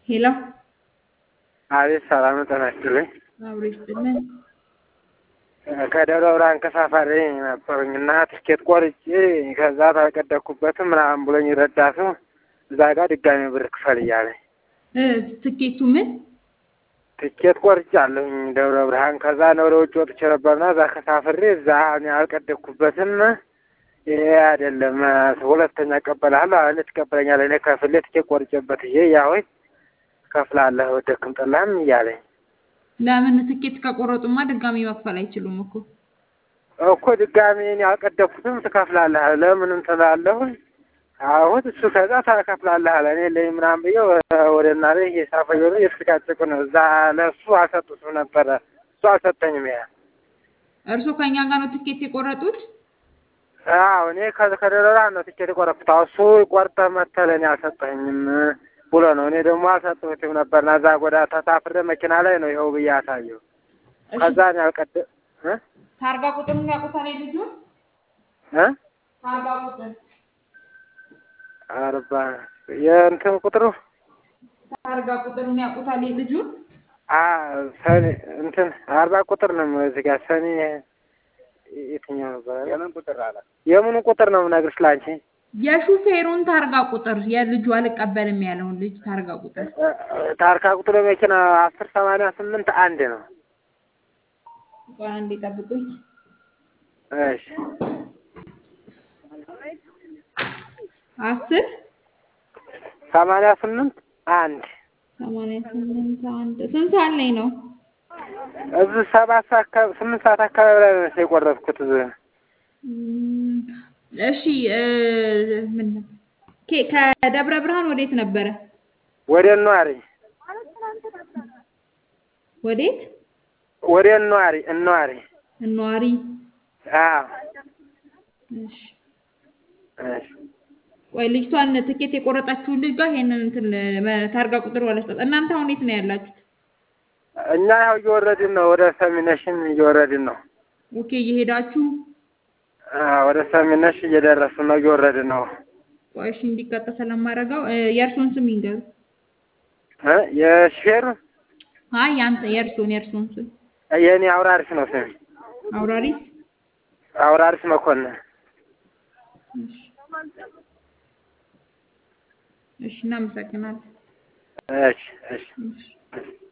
ሄሎ አቤት ሰላም ጤና ይስጥልኝ። አብሮ ይስጥልን። ከደብረ ብርሃን ተሳፋሪ ነበሩኝ እና ትኬት ቆርጬ ከዛ ተቀደኩበትም ምናምን ብሎኝ ረዳቱ እዛ ጋር ድጋሚ ብር ክፈል እያለኝ እ ትኬቱ ምን ትኬት ቆርጫለሁኝ ደብረ ብርሃን። ከዛ ወደ ውጭ ወጥቼ ነበርና እዛ ከሳፍሬ እዛ እኔ አልቀደኩበትም። ይሄ አይደለም ሁለተኛ እቀበልሃለሁ አለ። ትቀበለኛለህ? እኔ ከፍሌ ትኬት ቆርጬበት ይሄ ያወይ ከፍላለህ ወደክም ጠላህም እያለኝ ለምን ትኬት ከቆረጡማ ድጋሚ መክፈል አይችሉም እኮ እኮ ድጋሚ እኔ አልቀደኩትም ትከፍላለህ አለ። ለምን እንትን እላለሁኝ አሁን እሱ ከዛ ታከፍላለህ አለ። እኔ ለይ ምናምን ብዬው ወደ እናቴ እየሳፈየ ነው እየተጨቃጨቁ ነው። እዛ ለእሱ አልሰጡትም ነበረ እሱ አልሰጠኝም። ያ እርስዎ ከእኛ ጋር ነው ትኬት የቆረጡት? አዎ እኔ ከደረራ ነው ትኬት የቆረጥኩት። አዎ እሱ ቆርጠህ መተህ ለእኔ አልሰጠኝም ብሎ ነው። እኔ ደግሞ አልሰጠሁትም ነበርና እዛ ጎዳ ተሳፍሬ መኪና ላይ ነው ይኸው ብዬ አሳየው። ከዛ እኔ አልቀደ እ ታርጋ ቁጥሩን ያውቁታል ልጁን? እ ታርጋ ቁጥር አርባ የእንትን ቁጥሩ ታርጋ ቁጥሩን ያውቁታል ልጁን? አ ሰኔ እንትን አርባ ቁጥር ነው እዚህ ጋር ሰኔ የትኛው ነበር? የምን ቁጥር አለ? የምኑ ቁጥር ነው የምነግርሽ ላንቺ? የሹፌሩን ታርጋ ቁጥር የልጁ አልቀበልም ያለውን ልጅ ታርጋ ቁጥር ታርካ ቁጥሩ መኪና አስር ሰማንያ ስምንት አንድ ነው። ቆይ አንዴ ጠብቁኝ። እሺ አስር ሰማንያ ስምንት አንድ ሰማንያ ስምንት አንድ ስንት ሰዓት ላይ ነው? እዚህ ሰባት ሰዓት አካባቢ ስምንት ሰዓት አካባቢ ላይ ነው የቆረጥኩት። እዚህ እም፣ እሺ እ ምን ነበር? ኬ- ከደብረ ብርሃን ወዴት ነበረ? ወደ ነዋሪ ወዴት? ወደ ነዋሪ ነዋሪ እነዋሪ። አዎ እሺ እሺ ቆይ ልጅቷን ትኬት የቆረጣችሁን ልጅ ጋር ይሄንን እንትን መ- ታርጋ ቁጥር ወለስጠት። እናንተ አሁን የት ነው ያላችሁት? እኛ ያው እየወረድን ነው፣ ወደ ሰሚነሽን እየወረድን ነው። ኦኬ እየሄዳችሁ አዎ ወደ ሰሚነሽ እየደረስን ነው፣ እየወረድን ነው። ቆይ እሺ እንዲቀጣ ስለማደርገው እ የእርሶን ስም ይንገሩ። እ የሹፌሩ አይ ያንተ የእርሶን የእርሶን ስም የእኔ አውራሪስ ነው ስሜ፣ አውራሪስ። አውራሪስ መኮንን። እሺ እሺ እናመሰግናለን። እሺ እሺ እሺ